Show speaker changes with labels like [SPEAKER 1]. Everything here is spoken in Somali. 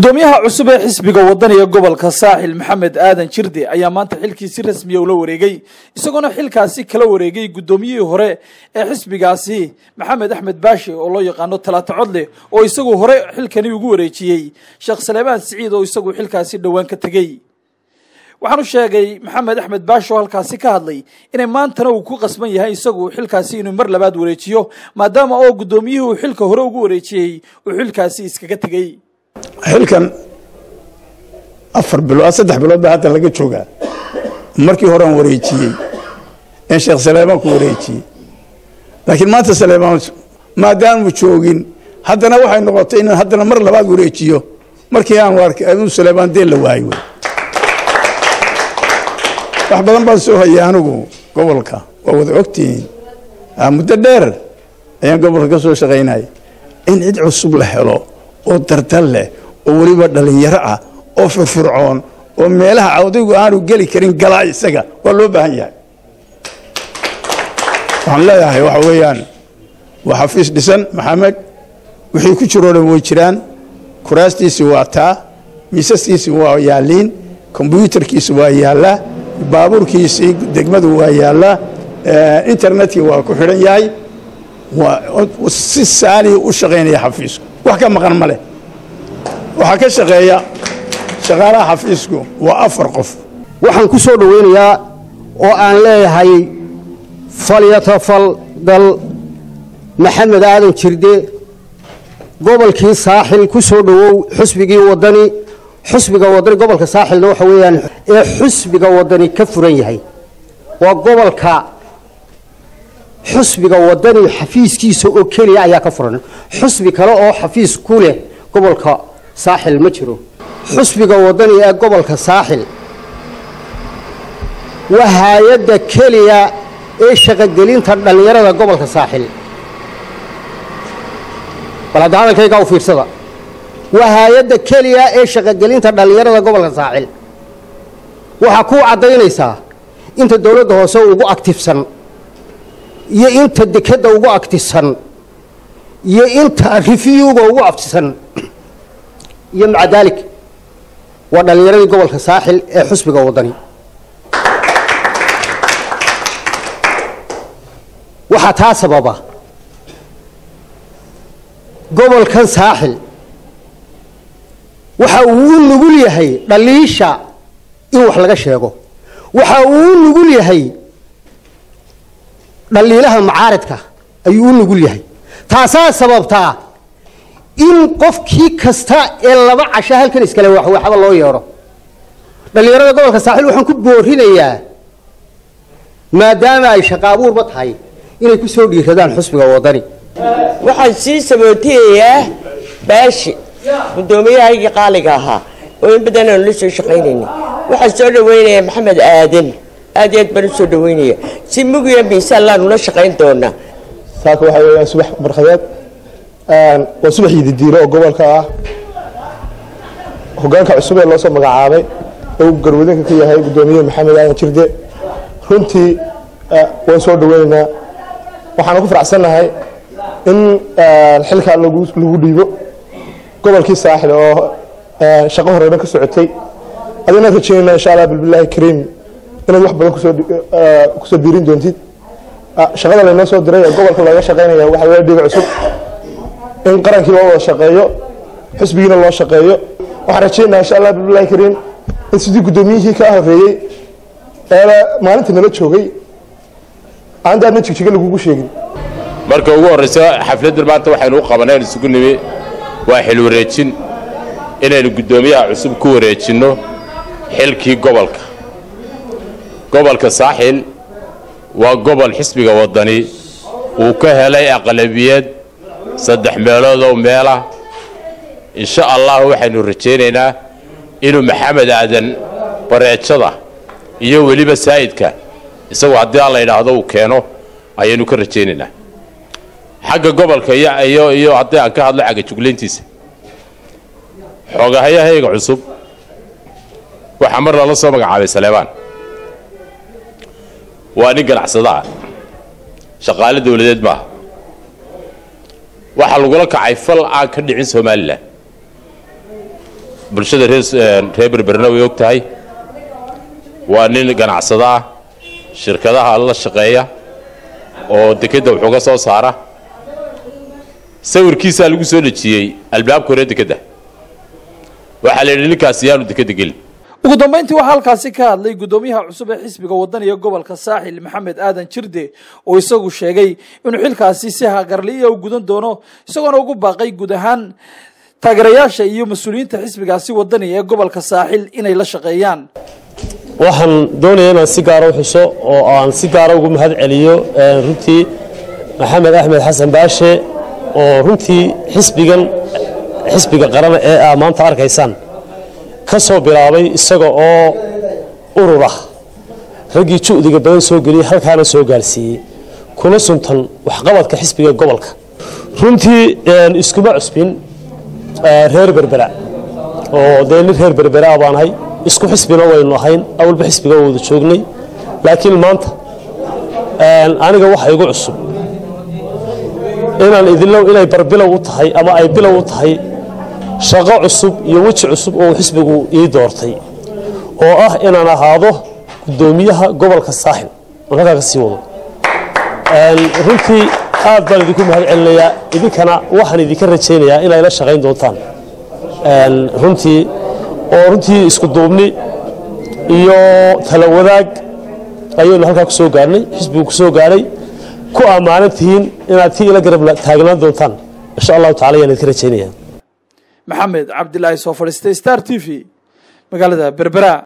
[SPEAKER 1] gudoomiyaha cusub ee xisbiga wadaniga gobolka saaxil maxamed aadan jirde ayaa maanta xilkii si rasmiya ula wareegay isagoona xilkaasi kala wareegay gudoomiyihii hore ee xisbigaasi maxamed axmed baashi oo loo yaqaano talaata codle oo isagu hore xilkani ugu wareejiyey sheekh saleebaan siciid oo isagu xilkaasi dhowaan ka tegey waxaanu sheegay maxamed axmed baashi oo halkaasi ka hadlay inay maantana uu ku qasban yahay isagu xilkaasi inuu mar labaad wareejiyo maadaama oo gudoomiyihii uu xilka hore ugu wareejiyey uu xilkaasi iskaga tegey
[SPEAKER 2] xilkan afar bilood saddex bilood baa hadda laga joogaa markii horean wareejiyey in sheekh saleemaan ku wareejiyey laakiin maanta saleemaan maadaanu joogin haddana waxay noqotay inaan haddana mar labaad wareejiyo markii aan arkay aduu saleemaan deen la waayo wey wax badan baan soo hayay anigu gobolka waa wada ogtihiin muddo dheer ayaan gobolka ka soo shaqaynaya in cid cusub la helo oo dardal leh oo weliba dhallinyaro ah oo firfircoon oo meelaha cawdaygu aanu geli karin galaa isaga waa loo baahan yahay waxaan leeyahay waxa weeyaan waa xafiis dhisan maxamed wixii ku jiroo dhan way jiraan kuraastiisi waa taa miisaskiisi waa yaaliin kombyuutarkiisi waa yaallaa baabuurkiisii degmadu waa yaallaa internetkii waa ku xidhan yahay si saaliya u shaqaynaya xafiisku wax ka maqan ma leh waxaa ka shaqeeya shaqaalaha xafiisku waa afar qof
[SPEAKER 3] waxaan ku soo dhowaynayaa oo aan leeyahay falyatafal dal maxamed aadan jirde gobolkii saaxil ku soo dhowow xusbigii wadani xusbiga wadani gobolka saaxilna waxa weeyaan ee xusbiga wadani ka furan yahay waa gobolka xusbiga wadani xafiiskiisa oo keliya ayaa ka furan xusbi kale oo xafiis ku leh gobolka saaxil ma jiro xusbiga wadani ee gobolka saaxil waa hay-adda keliya ee shaqogelinta dhallinyarada gobolka saaxil bal hadda hadalkaygaa u fiirsada waa hay-adda keliya ee shaqogelinta dhallinyarada gobolka saaxil waxaa kuu caddaynaysaa inta dowladda hoose ugu aktifsan iyo inta dekadda ugu aktisan iyo inta rifiyuga ugu aftisan iyo maca daalik waa dhallinyaradii gobolka saaxil ee xusbiga wadani waxaa taa sababa gobolkan saaxil waxa uu u nugul yahay dhaliisha in wax laga sheego waxa uu u nugul yahay dhaliilaha macaaridka ayuu u nugul yahay taasaa sababtaa in qofkii kasta ee laba casho halkan iskale waxba loo yeedho dhallinyarada gobolka saaxiil waxaan ku boorinayaa maadaama ay shaqa abuurba tahay inay ku soo dhiiradaan xusbiga wadani
[SPEAKER 4] waxaan sii sabootiyayaa baashi guddoomiyahaygii qaaliga ahaa oo in badan aanu la soo shaqaynayna waxaan soo dhawaynayaa maxamed aadan aad iyo aad baan u soo dhawaynaya si mugiya miisaan laanu la shaqayn doonaa
[SPEAKER 5] saaka waxaa weeyaan subax barkhadeed waa subax yididiiro oo gobolka ah hogaanka cusub ee loo soo magacaabay oo uu garwadinka ka yahay guddoomiye maxamed aadan jirde runtii waan soo dhaweynaynaa waxaana ku faraxsannahay in xilkaa lagu dhiibo gobolkii saaxil oo shaqo horeyna ka socotay adina rajaynayna insha allah bilbilaahi kariim inaad wax badan kusoo biirin doontid shaqada laynoo soo diray ee gobolka looga shaqaynaya waxa weeye dhiiga cusub in qarankii loo wada shaqeeyo xisbigiina loo shaqeeyo waxaan rajaynaa insha allah bilbilahi kariim in sidii guddoomiyihii kaa horeeyey ee maalinta nala joogay aan daadna jigjiga lagugu sheegin
[SPEAKER 6] marka ugu horraysa xafladdan maanta waxaynu u qabaneen isugu nimi waa xil wareejin inaynu guddoomiyaha cusub ku wareejinno xilkii gobolka gobolka saaxil waa gobol xisbiga waddani uu ka helay aqlabiyad saddex meeloodoo meelah insha allah waxaynu rajaynaynaa inuu maxamed aadan bareejada iyo weliba saa'idka isagu haddii aan la yidhaahdo uu keeno ayaynu ka rajaynaynaa xagga gobolka iyo iyo haddii aan ka hadlo xagga juglayntiisa xoogahayahayga cusub waxaa mar lala soo magacaabay saleebaan waa nin ganacsada ah shaqaale dawladeed maaha waxaa lagula kacay fal aan ka dhicin somalilan bulshada reer berberna way og tahay waa nin ganacsado ah shirkadaha la shaqeeya oo dekedda wuxuuga soo saara sawirkiisaa lagu soo dhejiyey albaabka hore dekedda waxaa la yidhi ninkaasi yaanu dekedda gelin
[SPEAKER 1] ugu dambayntii waxaa halkaasi ka hadlay guddoomiyaha cusub ee xisbiga wadaniga gobolka saaxil maxamed aadan jirde oo isagu sheegay inuu xilkaasi si hagarliya u gudan doono isagoona ugu baaqay guud ahaan taageerayaasha iyo mas-uuliyiinta xisbigaasi wadaniga ee gobolka saaxil inay la shaqeeyaan
[SPEAKER 7] waxaan doonaya inaan si gaara u xuso oo aan si gaara ugu mahad celiyo runtii maxamed axmed xasan baashe oo runtii xisbigan xisbiga qaran ee aa maanta arkaysaan ka soo bilaabay isaga oo urur ah raggii ju'diga badan soo geliyey halkaana soo gaarsiiyey kuna suntan waxqabadka xisbiga gobolka runtii iskuma cusbin reer berbera oo dee nin reer berberaa baanahay isku xisbina waynu ahayn awalba xisbiga wada joognay laakiin maanta aniga waxa igu cusub inaan idinlow inay barbilow u tahay ama ay bilow u tahay shaqo cusub iyo weji cusub oo xisbigu ii doortay oo ah inaan ahaado guddoomiyaha gobolka saaxil oo halkaa ka sii wado runtii aad baan idinku mahad celinayaa idinkana waxaan idinka rajaynayaa inay la shaqayn doontaan runtii oo runtii isku duubni iyo tala wadaag ayaynu halkaa ku soo gaarnay xisbigu ku soo gaadhay ku ammaanan tihiin inaad tii ila garab taagnaan doontaan insha allahu tacala ayaan idinka rajaynayaa
[SPEAKER 1] maxamed cabdilaahi soo fadhiistay star t v magaalada berbera